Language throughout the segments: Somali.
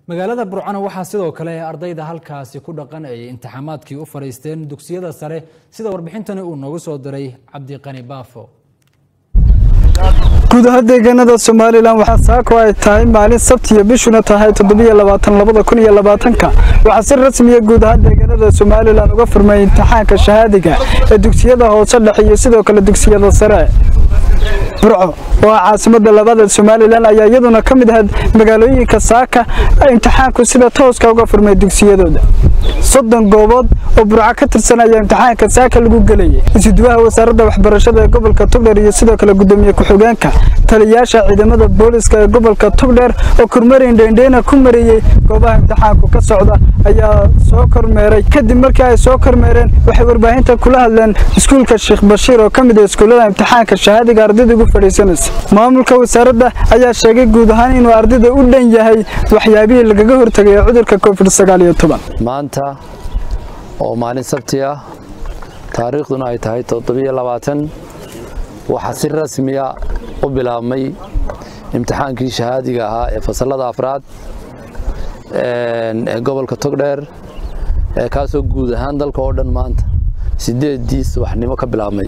magaalada burcano waxaa sidoo kale ardayda halkaasi ku dhaqan ay imtixaamaadkii u fadhiisteen dugsiyada sare sida warbixintani uu noogu soo diray cabdiqani baafo guud ahaan deegaanada somalilan waxaa saako ay tahay maalin sabtiyo bishuna tahay waxaa si rasmiya guud ahaan deegaanada somalilan uga furmay imtixaanka shahaadiga ee dugsiyada hoose dhexe iyo sidoo kale dugsiyada sare burco oo ah caasimada labaada somalilan ayaa iyaduna ka mid ahayd magaalooyinka saaka imtixaanku sida tooska uga furmay dugsiyadooda soddon goobood oo burco ka tirsan ayaa imtixaanka saaka lagu gelayay isuduwaha wasaaradda waxbarashada ee gobolka togdheer iyo sidoo kale gudoomiye ku-xigeenka taliyayaasha ciidamada booliska ee gobolka togdheer oo kormeerin dheendheena ku mariyey goobaha imtixaanku ka socda ayaa soo kormeeray kadib markii ay soo kormeereen waxay warbaahinta kula hadleen iskuulka sheekh bashiir oo ka mid ah iskuullada imtixaanka shahaadiga ardayda ugu fadhiisanaysa maamulka wasaaradda ayaa sheegay guud ahaan inuu ardayda u dhan yahay waxyaabihii lagaga hortegay ee cudurka covid maanta oo maalin sabti ah taariikhduna ay tahay waxaa si rasmiya u bilaabmay imtixaankii shahaadiga ahaa ee fasallada afraad ee gobolka togdheer ee kaasoo guud ahaan dalka oo dhan maanta sideedii subaxnimo ka bilaabmay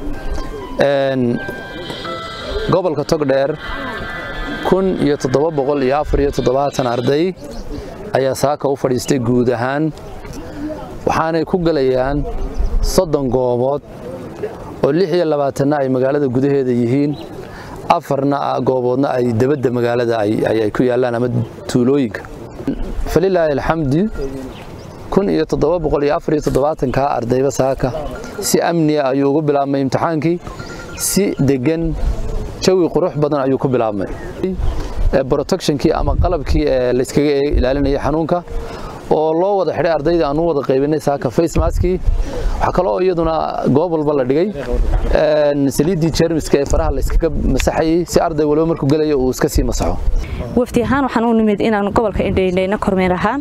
gobolka togdheer kun iyo toddoba boqol iyo afar iyo toddobaatan arday ayaa saaka u fadhiistay guud ahaan waxaanay ku galayaan soddon goobood oo lix iyo labaatanna ay magaalada gudaheeda yihiin afarna gooboodna ay debadda magaalada ay ku yaallaan ama tuulooyinka falilaahi alxamdi kun iyo toddoba boqol iyo afar iyo toddobaatankaa ardayba saaka si amniya ayuu ugu bilaabmay imtixaankii si deggan jawi qurux badan ayuu ku bilaabmay protectionkii ama qalabkii ee layskaga ilaalinaya xanuunka oo loo wada xidhay ardayda aan u wada qaybinay saaka face maskii waxaa kaloo iyaduna goob walba la dhigay saliiddii jeermiska ee faraha layskaga masaxayay si arday walba markuu gelayo uu iska sii masaxo wafdi ahaan waxaan u nimid inaan gobolka indhaindhayna kormeer ahaan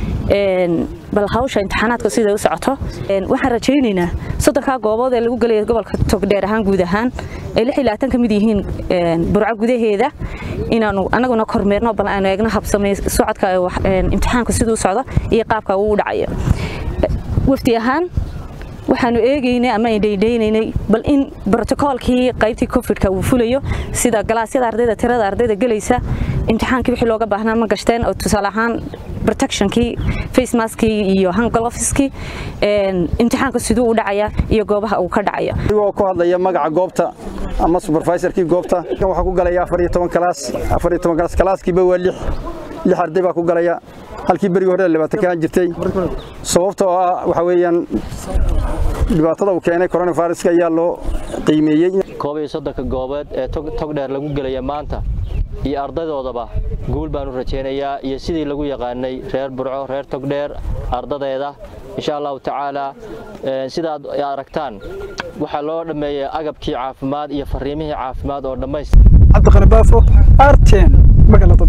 bal hawsha imtixaanaadka sida u socoto waxaan rajaynaynaa soddonkaa goobood ee lagu gelaya gobolka togdheer ahaan guud ahaan ay lix iyo labaatan ka mid yihiin burco gudaheeda inaanu anaguna kormeerno bal aanu eegno habsamay socodka imtixaanka siduu socdo iyo qaabka uu dhacayo wafdi ahaan waxaanu eegaynay ama indhaydhaynaynay bal in brotokoolkii qaybtii covidka uu fulayo sida galaasyada ardayda tirada ardayda gelaysa imtixaankii wixii looga baahnaa ma gashteen oo tusaale ahaan protectionkii face maskii iyo hanglofiskii imtixaanka siduu u dhacaya iyo goobaha uu ka dhacaya adigoo ku hadlaya magaca goobta ama supervisorkii goobta kan waxaa ku galaya afar iyo toban kalaas afar iyo toban kalaas kalaaskiiba waa lix lix arday baa ku galaya halkii berigii hore labaatan ka jirtay sababta oo ah waxa weeyaan dhibaatada uu keenay coronaviruska ayaa loo qiimeeyey koob iyo soddonka goobeed ee togdheer lagu gelaya maanta iyo ardadoodaba guul baan u rajaynayaa iyo sidii lagu yaqaanay reer burco reer togdheer ardadeeda insha allahu tacaala sidaad aragtaan waxaa loo dhammeeyey agabkii caafimaad iyo fariimihii caafimaad oo dhammayst cabdiqani baafo arten magaalada